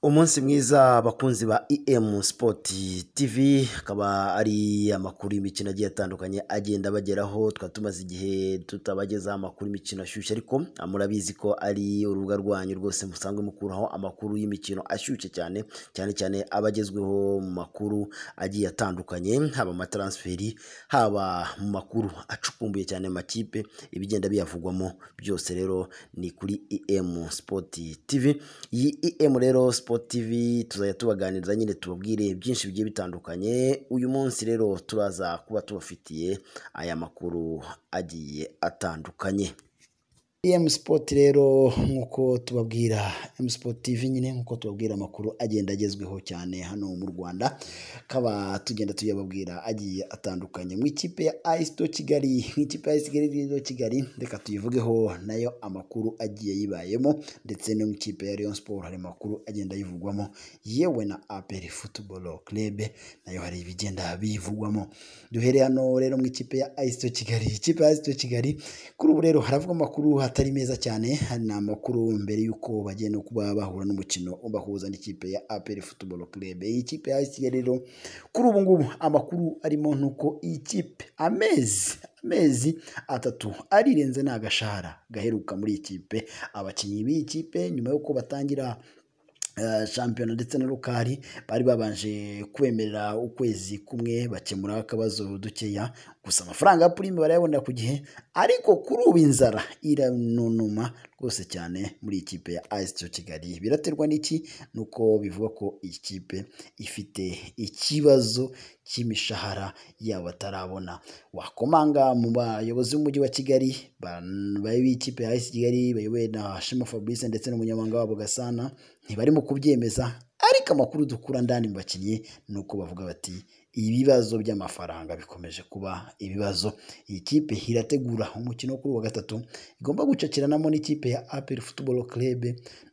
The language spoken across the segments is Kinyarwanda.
Umunsi mwiza bakunzi ba EM Sport TV, akaba ari amakuru y'imikino agiye atandukanye agenda abageraho, tukaba tumaze igihe tutabagezaho amakuru y'imikino ashyushye ariko murabizi ko ari urubuga rwanyu rwose musanzwe mukuraho amakuru y'imikino ashyushye cyane, cyane cyane abagezweho mu makuru agiye atandukanye, haba amataransiferi, haba mu makuru acukumbuye cyane amakipe, ibigenda biyavugwamo byose rero ni kuri EM Sport TV, iyi EM rero TV tuzajya tubaganiriza nyine tubabwire byinshi bigiye bitandukanye, uyu munsi rero turaza kuba tubafitiye aya makuru agiye atandukanye. EM Sport rero nk'uko tubabwira EM Sport TV nyine nk'uko tubabwira amakuru agenda agezweho cyane hano mu Rwanda, akaba tugenda tuyababwira agiye atandukanye mu ikipe ya AS do Kigali, mu ikipe ya AS do Kigali reka tuyivugeho nayo amakuru agiye yibayemo ndetse no mu ikipe ya Rayon Sport hari amakuru agenda yivugwamo, yewe na APR Football Club nayo hari ibigenda biyivugwamo, duhere hano rero mu ikipe ya AS do Kigali, ikipe ya AS do Kigali kuri ubu rero haravugwa amakuru atari meza cyane, ni amakuru mbere y'uko bagiye no kuba bahura n'umukino ubahuza n'ikipe ya APR Football Club. Iyi kipe ya AS Kigali rero kuri ubu ngubu amakuru arimo ni uko iyi kipe amezi amezi atatu arirenze ni agashahara gaheruka muri iyi kipe, abakinnyi b'iyi kipe nyuma y'uko batangira shampiyona ndetse na rukari bari babanje kwemerera ukwezi kumwe bakemura akabazo dukeya gusa amafaranga ya purime barayabonera ku gihe ariko kuri ubu inzara iranunuma rwose cyane muri ikipe ya AS Kigali biraterwa n'iki nuko bivuga ko iyi kipe ifite ikibazo cy'imishahara yabo batarabona wakomanga mu bayobozi b'umujyi wa Kigali b'ikipe ya AS Kigali bayobowe na Shema Fabrice ndetse n'umunyamabanga wabo Gasana ntibarimo kubyemeza ariko amakuru dukura ndani mu bakinnyi ni uko bavuga bati ibibazo by'amafaranga bikomeje kuba ibibazo iyi kipe irategura umukino kuri wa gatatu igomba gucakiranamo n'ikipe ya APR Football Club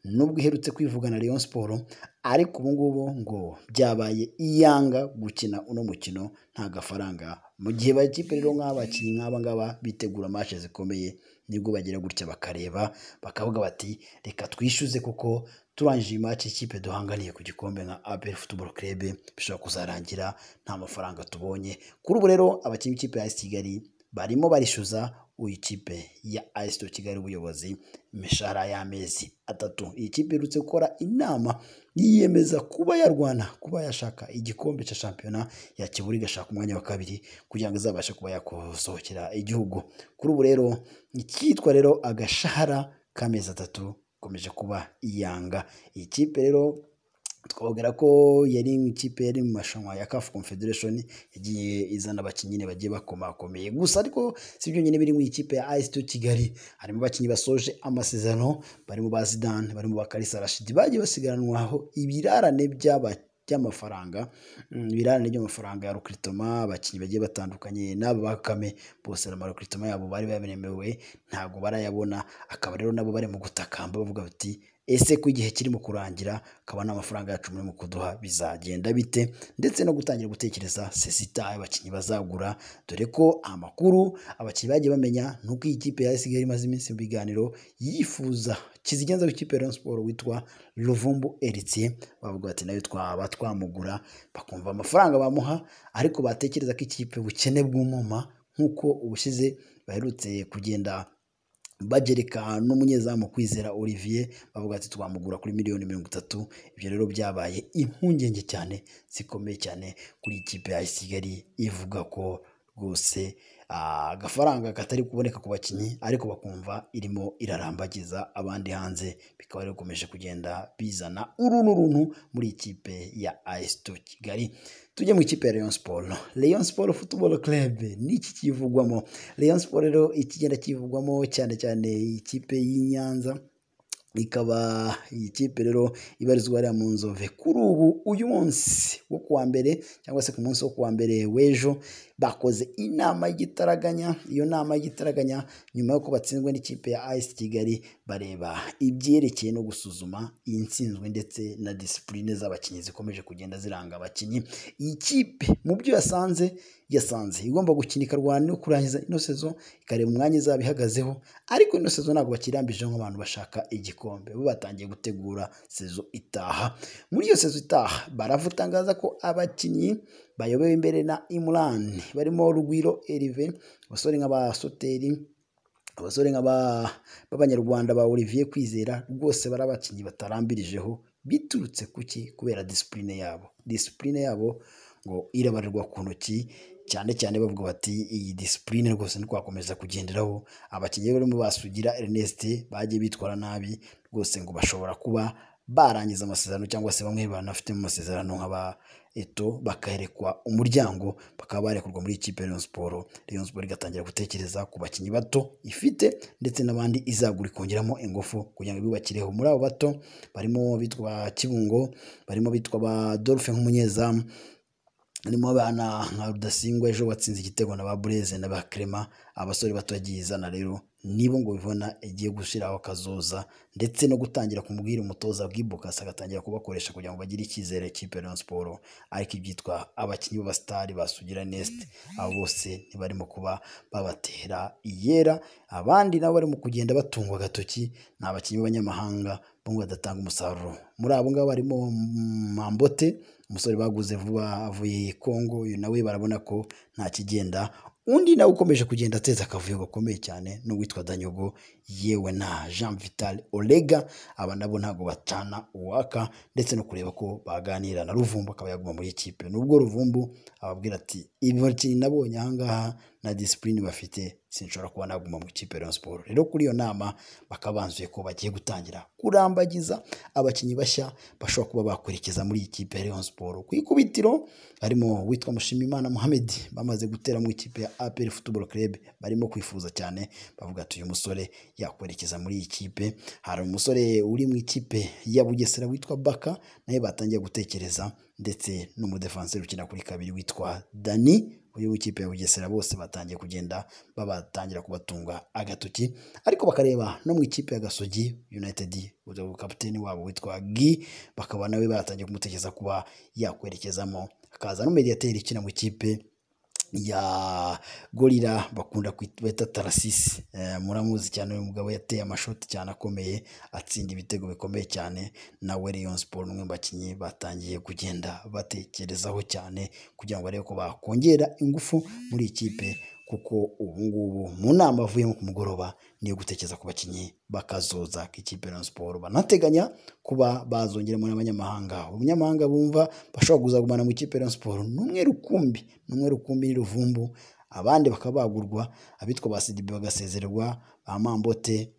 nubwo iherutse kwivugana Rayon Sport ariko ubu ngubu ngo byabaye iyanga gukina uno mukino nta gafaranga mu gihe bakipe rero nk'abakinnyi nk'aba ngaba bitegura match zikomeye nibwo bagira gutya bakareba bakavuga bati reka twishyuze kuko turangije iyi match ikipe duhanganiye ku gikombe nka APR Football Club bishobora kuzarangira nta mafaranga tubonye kuri ubu rero abakinnyi b'ikipe ya AS Kigali barimo barishyuza uyu kipe ya AS Kigali ubuyobozi imishahara y'amezi atatu iyi kipe iherutse gukora inama yiyemeza kuba yarwana kuba yashaka igikombe cya shampiyona yakibura igashaka umwanya wa kabiri kugira ngo izabashe kuba yakosohokera igihugu kuri ubu rero icyitwa rero agashahara k'amezi atatu ikomeje kuba iyanga iyi kipe rero twababwira ko yari ikipe yari mu marushanwa ya CAF Confederation yagiye izana abakinnyi bagiye bakomakomeye gusa ariko si byo nyine biri mu ikipe ya AS Kigali harimo abakinnyi basoje amasezerano barimo ba Zidane barimo ba Kalisa Rashid bagiye basigaranwaho ibirarane by'aba by'amafaranga ibirarane by'amafaranga ya rukritoma abakinnyi bagiye batandukanye n'aba bakame bose na rukritoma yabo bari babemewe ntabwo barayabona akaba rero nabo bari mu gutakamba bavuga bati ese ko igihe kirimo kurangira akaba nta mafaranga yacu muri mu kuduha bizagenda bite ndetse no gutangira gutekereza sesita abakinnyi bazagura dore ko amakuru abakinnyi bagiye bamenya ni uko iyi kipe ya Kigali imaze iminsi mu biganiro yifuza kizigenza w'ikipe ya siporo witwa Ruvumbu Eritie bavuga bati nayo twaba twamugura bakumva amafaranga bamuha ariko batekereza ko ikipe ubukene bw'umuma nk'uko ubushize baherutse kugenda bagereka n'umunyezamu kwizera Olivier bavuga ati twamugura kuri miliyoni mirongo itatu ibyo rero byabaye impungenge cyane zikomeye cyane kuri ikipe ya Kigali ivuga ko rwose agafaranga katari kuboneka ku bakinnyi ariko bakumva irimo irarambagiza abandi hanze bikaba rero bikomeje kugenda bizana uru n'uruntu muri ikipe ya AS Kigali tujye mu ikipe ya Rayon Sport Rayon Sport Football Club niki kivugwamo Rayon Sport rero ikigenda kivugwamo cyane cyane ikipe y'i Nyanza ikaba iyi kipe rero ibarizwa hariya mu nzove kuri ubu uyu munsi wo kuwa mbere cyangwa se ku munsi wo kuwa mbere w'ejo bakoze inama y'igitaraganya iyo nama y'igitaraganya nyuma y'uko batsinzwe n'ikipe ya AS Kigali bareba ibyerekeye no gusuzuma iyi nsinzwe ndetse na disipurine z'abakinnyi zikomeje kugenda ziranga abakinnyi iyi kipe mu byo yasanze yasanze igomba gukina ikarwana no kurangiza ino sezo ikareba umwanya izaba ihagazeho ariko ino sezo ntabwo bakirambije nk'abantu bashaka igikombe igikombe bo batangiye gutegura sezo itaha muri iyo sezo itaha baravu itangaza ko abakinnyi bayobewe imbere na imurani barimo rugwiro erive abasore nk'abasoteri abasore b'abanyarwanda ba olivier kwizera rwose bari abakinnyi batarambirijeho biturutse kuki kubera disipurine yabo disipurine yabo ngo irabarirwa ku ntoki cyane cyane bavuga bati iyi disipurine rwose ntitwakomeza kugenderaho abakinnyi barimo basugira Ernest bagiye bitwara nabi rwose ngo bashobora kuba barangiza amasezerano cyangwa se bamwe banafite mu masezerano nk'aba eto bakaherekwa umuryango bakaba barekurwa muri ikipe ya Rayon Sport Rayon Sport igatangira gutekereza ku bakinnyi bato ifite ndetse n'abandi izagura ikongeramo ingufu kugira ngo ibibakireho muri abo bato barimo bitwa Kibungo barimo bitwa ba Dolphe nk'umunyezamu harimo abana nka rudasingwa ejo watsinze igitego na ba bureze na ba kerema abasore bato yagiye izana rero nibo ngo bibona igiye gushyiraho akazoza ndetse no gutangira kumubwira umutoza bw'ibukasi agatangira kubakoresha kugira ngo bagire icyizere kipe ya siporo ariko ibyitwa abakinnyi b'abasitari basugira nesite abo bose ntibarimo kuba babatera iyera abandi nabo barimo kugenda batungwa agatoki ni abakinnyi b'abanyamahanga bamwe badatanga umusaruro muri abo ngabo harimo mambote umusore baguze vuba avuye i Kongo uyu nawe barabona ko nta kigenda undi nawe ukomeje kugenda ateza akavuyo gakomeye cyane n'uwitwa Danyogo yewe na Jean Vital Olega aba nabo ntabwo bacana uwaka ndetse no kureba ko baganira na Ruvumbu akaba yaguma muri ikipe nubwo Ruvumbu ababwira ati ibibakinnyi nabonye aha ngaha na disipurine bafite sinshobora kuba naguma mu ikipe ya siporo rero kuri iyo nama bakaba banzuye ko bagiye gutangira kurambagiza abakinnyi bashya bashobora kuba bakurikiza muri iyi kipe ya siporo ku ikubitiro harimo witwa mushimimana muhammed bamaze gutera mu ikipe ya aperi futuboro kerebe barimo kwifuza cyane bavuga ati uyu musore yakwerekeza muri iyi kipe hari umusore uri mu ikipe ya bugesera witwa baka nawe batangiye gutekereza ndetse n'umudefanseri ukina kuri kabiri witwa dani uyu w'ikipe ya bugesera bose batangiye kugenda babatangira kubatunga agatoki ariko bakareba no mu ikipe ya gasogi united kapiteni wabo witwa gi bakaba nawe batangiye kumutekereza kuba yakwerekezamo akaza n'umediyateri ukina mu ikipe ya gorira bakunda kwita tarasisi muramuzi cyane uyu mugabo yateye amashoti cyane akomeye atsinda ibitego bikomeye cyane nawe Rayon Sports umwe mu bakinnyi batangiye kugenda batekerezaho cyane kugira ngo barebe ko bakongera ingufu muri ikipe kuko ubu ngubu mu nama avuyemo ku mugoroba niyo gutekereza ku bakinnyi bakazoza k'ikipe ya siporo banateganya kuba bazongeramo n'abanyamahanga umunyamahanga bumva bashobora kuzagumana mu ikipe ya siporo ni umwe rukumbi ni umwe rukumbi n'iruvumbu abandi bakaba bagurwa abitwa ba sidibe bagasezererwa ba mambote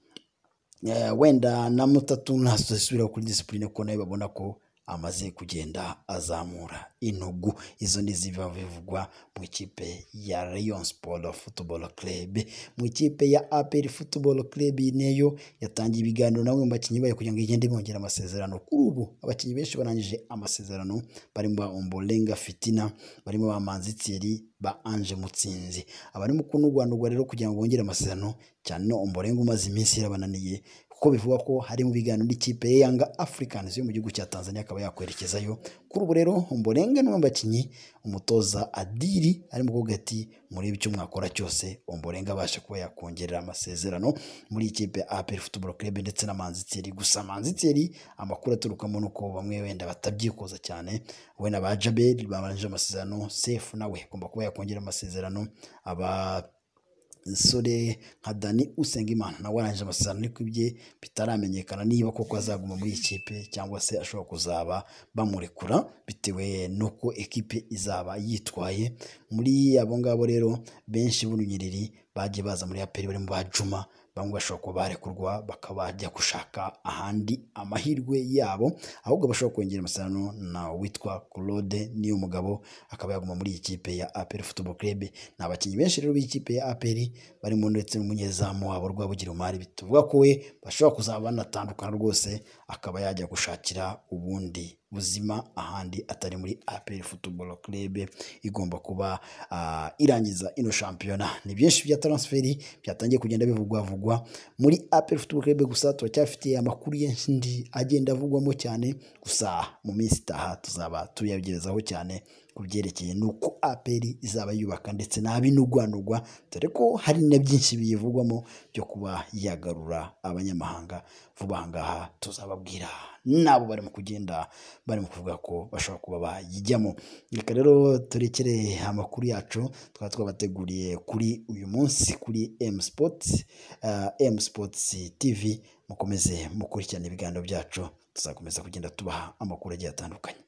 wenda na mutatu ntasubiraho kuri disipurine kuko nawe babona ko amaze kugenda azamura intugu izo ni ziba bivugwa mu ikipe ya Rayon Sport Football Club mu ikipe ya APR Football Club neyo yatangiye ibiganiro nawe mu bakinnyi bayo kugira ngo igende bongera amasezerano kuri ubu abakinnyi benshi barangije amasezerano barimo Ombolenga Fitina barimo ba Manzi Thierry ba Ange Mutsinzi abarimo kunugwanugwa rero kugira ngo bongere amasezerano cyane no Ombolenga umaze iminsi yarabananiye kuko bivugwa ko hari mu biganiro n'ikipe ya Yanga Africans yo mu gihugu cya Tanzania akaba yakwerekezayo kuri ubu rero Ombolenga ni bakinnyi umutoza Adiri arimo kuvuga ati murebe icyo mwakora cyose Ombolenga abasha kuba yakongerera amasezerano muri ikipe ya APR Football Club ndetse na Manzi Thierry gusa Manzi Thierry amakuru aturukamo nuko bamwe wenda batabyikoza cyane we na ba Jabel babanje amasezerano Sefu nawe agomba kuba yakongera amasezerano aba sore nka dani usengimana nawe warangije amasezerano ariko ibye bitaramenyekana niba koko azaguma muri ikipe cyangwa se ashobora kuzaba bamurekura bitewe n'uko ekipe izaba yitwaye muri abo ngabo rero benshi b'urunyereri bagiye baza muri aperi barimo ba juma bamwe bashobora kuba barekurwa bakaba bajya gushaka ahandi amahirwe yabo ahubwo bashobora kongera amasezerano na witwa Claude niyo mugabo akaba yaguma muri iyi kipe ya APR Football Club ni abakinnyi benshi rero b'ikipe ya APR barimo ndetse n'umunyezamu wabo Rwabugira Umari bituvuga ko we bashobora kuzaba banatandukana rwose akaba yajya gushakira ubundi buzima ahandi atari muri APR Football Club igomba kuba uh, irangiza ino shampiyona ni byinshi bya transferi byatangiye kugenda bivugwa vugwa muri APR Football Club gusa turacyafite amakuru y'indi agenda avugwamo cyane gusa mu minsi itaha tuzaba tuyagerezaho cyane ku byerekeye n'uko aperi izaba yubaka ndetse n'abinugwanugwa dore ko hari na byinshi biyivugwamo byo kuba yagarura abanyamahanga vuba aha ngaha tuzababwira n'abo barimo kugenda barimo kuvuga ko bashobora kuba bayijyamo reka rero turekere amakuru yacu twaba twabateguriye kuri uyu munsi kuri emu sipoti emu sipotsi tivi mukomeze mukurikirane ibiganiro byacu tuzakomeza kugenda tubaha amakuru agiye atandukanye